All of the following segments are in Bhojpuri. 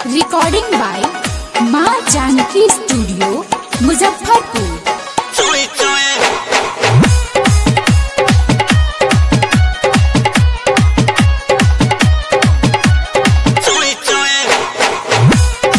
रिकॉर्डिंग बाय माँ जानकी स्टूडियो मुजफ्फरपुर चुई चुई चुई चुई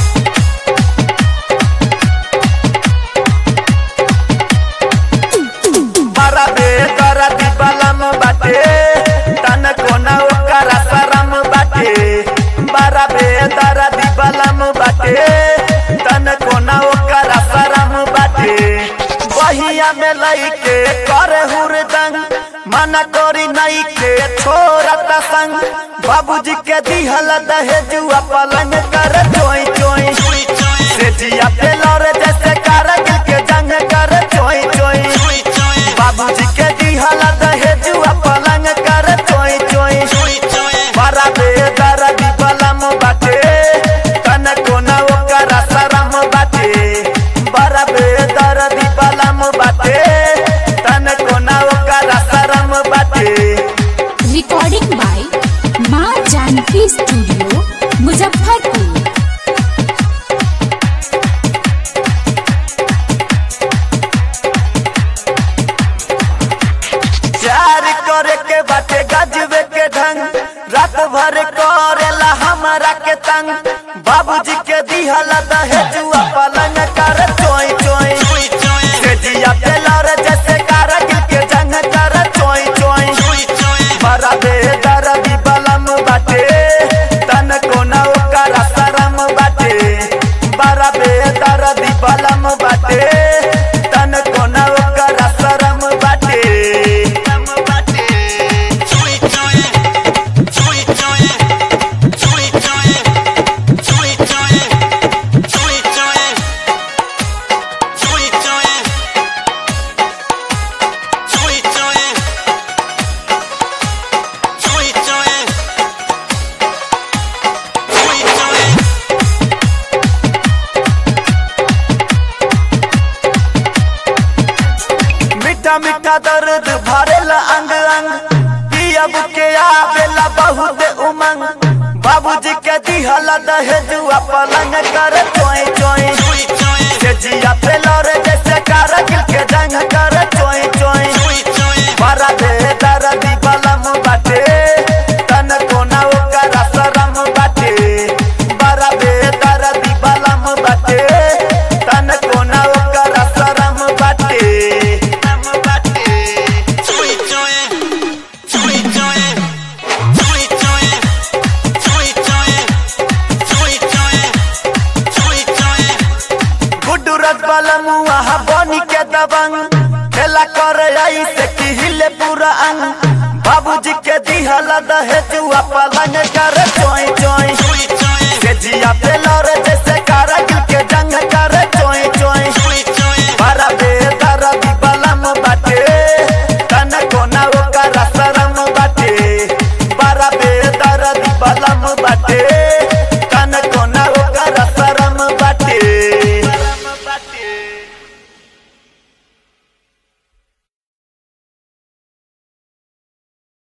बड़ा बेदरा दिबलम बाटे तन कोना ओकरा शरम बाटे बड़ा बेदरा दिबलम बाटे तन कोना ओकरा शरम बाटे बहिया में लइके करे हुरदंग मना करी नई के छोरत संग बाबूजी के दिहल दहेजुआ पलंग कर चोई चोई चुई चुई से जिया पे लौरे जैसे कारगिल के जंग कर चोई चोई चुई चुई बाबूजी के दिहला दहेजुआ पलंग कर चोई चोई चुई चुई बड़ा बेदर दिबलम बाटे तन कोना ओकरा शरम बाटे बड़ा बेदर दिबलम बाटे तन कोना ओकरा शरम बाटे रिकॉर्डिंग बाय माँ जानकी स्टूडियो मुजफ्फरपुर प्यार करे के बाटे गजबे के ढंग रात भर करेला हमारा के तंग बाबूजी के दिहला दहेजुआ पलंग कर चोई चोई चुई चुई से जिया पे लौरे जैसे कारगिल के जंग कर चोई चोई चुई चुई बड़ा बेदर बलम बाटे तन कोना ओकरा शरम बाटे बड़ा बेदर बलम बाटे तन कोना ओकरा शरम बाटे शरम बाटे चुई चुई चुई चुई चुई चुई चुई चुई चुई चुई चुई चुई चुई चुई चुई चुई चुई चुई मीठा मीठा दर्द भरेला अंग अंग पियब के आवेला बहुत उमंग बाबूजी के दिहला दहेजुआ पलंग कर चोई चोई चुई चुई से जिया पे लौरे जैसे कारगिल के जंग कर चोई चोई चुई चुई बड़ा बेदर बलम बाटे तन कोना ओकरा शरम बाटे बड़ा बेदर बलम बाटे तन कोना ओकरा शरम बाटे शरम बाटे चुई चुई चुई चुई चुई चुई चुई चुई चुई चुई चुई चुई गुड्डू रसबलम वहाँ बनी के दबंग खेला कर आई से की हिले पूरा अंग बाबूजी के दिहला दहेजुआ पलंग कर चोई चोई चुई चुई के जिया पे